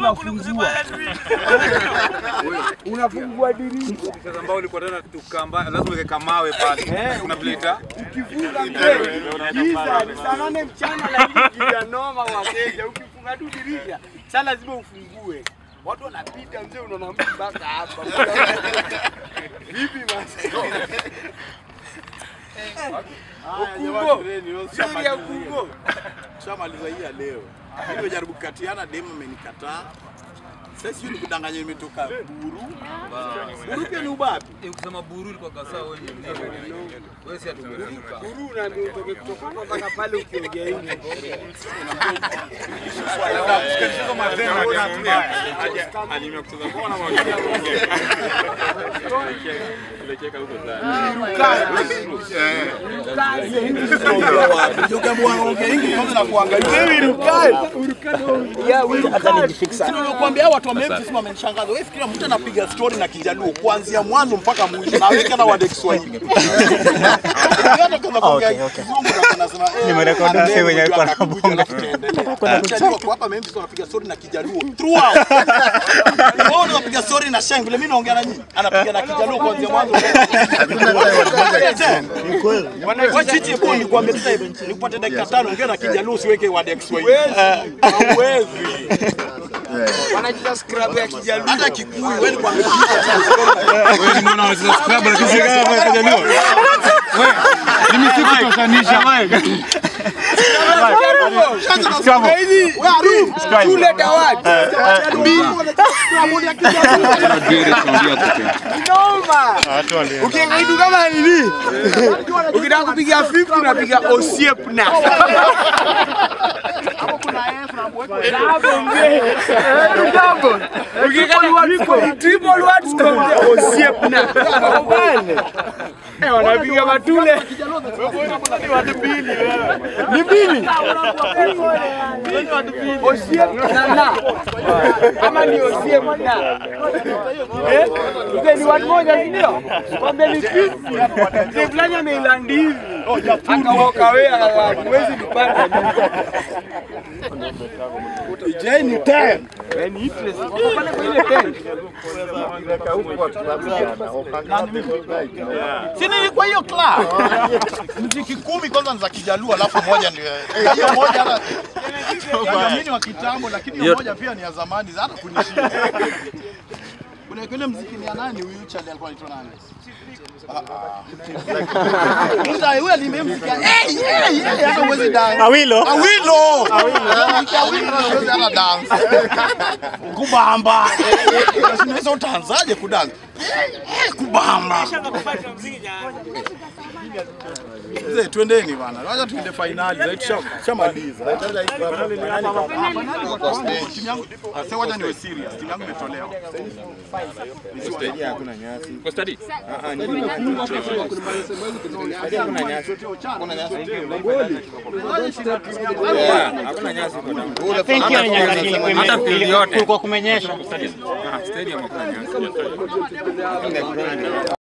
unafungua unafungua dirisha Sasa ambao ulikuwa tena tukamba, lazima uweke kamawe pale. Kuna pleta. ukifunga mzee giza ni saa nane mchana lakini giza noma wateja ukifunga tu dirisha saa lazima ufungue watu wanapita mzee unaona mtu mpaka hapa vipi basi ukungo stori ya ukungo Shamaliza hii ya leo. Nimejaribu kukatiana, demu amenikataa. Sasa sijui nikudanganya nimetoka Buru. Buru pia ni ubapi. Eh, Ukisema buru ilikuwa kasa wewe ni mzee. Wewe si atumeruka. Guru unaambia utoke kutoka hapa mpaka pale ukiongea hivi Shikanishizo mazema tena mbaya. Anime kucheza kwa na Nilikwambia watu wa Memphis wamenishangaza. Wewe fikiria mtu anapiga story na Kijaluo kuanzia mwanzo mpaka mwisho na aweke na wade Kiswahili. Ukiona kwanza kuongea Kizungu na anasema eh, Nimerekodi ane- msee mwenye alikuwa akakuja anabonga. alafu tuendelee. Kijaluo kwa hapa Memphis wanapiga story na Kijaluo throughout. Wao wanapiga story na Sheng vile mimi naongea na nyinyi. Anapiga na Kijaluo kuanzia mwanzo. Wewe chichi kwa nikwambia sasa hivi nikupate dakika tano ongea na Kijaluo usiweke wade Kiswahili. Hauwezi. wanacheza scrub ya kijaluo Hata Kikuyu wewe nikwambia Wewe ni mwana wa scrub lakini si kama kajalio. Wewe mimi sikutoshanisha wewe. shule dawati noma ukiweka kitu kama nini ukitaka kupiga 50 unapiga osiepna ukiweka triple words unapiga osiepna Eh, wanapiga matule ni mbili Osiem na na ama ni Osiem na eh, mzee ni watu moja, si ndio? Kwambia ni fifty. Mzee fulani ameilandi hivi akawoka wewe, huwezi nipanda Ijai ni 10. ni interest Wako pale kwa ile tent. Si nilikuwa hiyo club. Mziki kumi kwanza ni za Kijaluo alafu moja ndio. Hiyo moja hata hiyo mimi ni wa kitambo lakini hiyo moja pia ni ya zamani hata kunishinda. Kuna kile mziki ni ya nani huyu Charlie alikuwa anaitwa nani? Ah, ah. Musa huyu alimemzika. Hey, hey, hey, hata huwezi dance. Awilo. Awilo. Awilo. Awilo huwezi hata dance. Kubamba. Unaweza utaanzaje kudance? Eh, Kubamba. Mzee, twendeni bana. Wacha tuende finali. Sasa tusha- Tushamaliza. Kwa stage. Timu yangu sasa wacha niwe serious. Timu yangu imetolewa. Kwa study. Hakuna nyasi kwa damu. Hata field yote. Kulikuwa kumenyesha. Ah, stadium hakuna nyasi.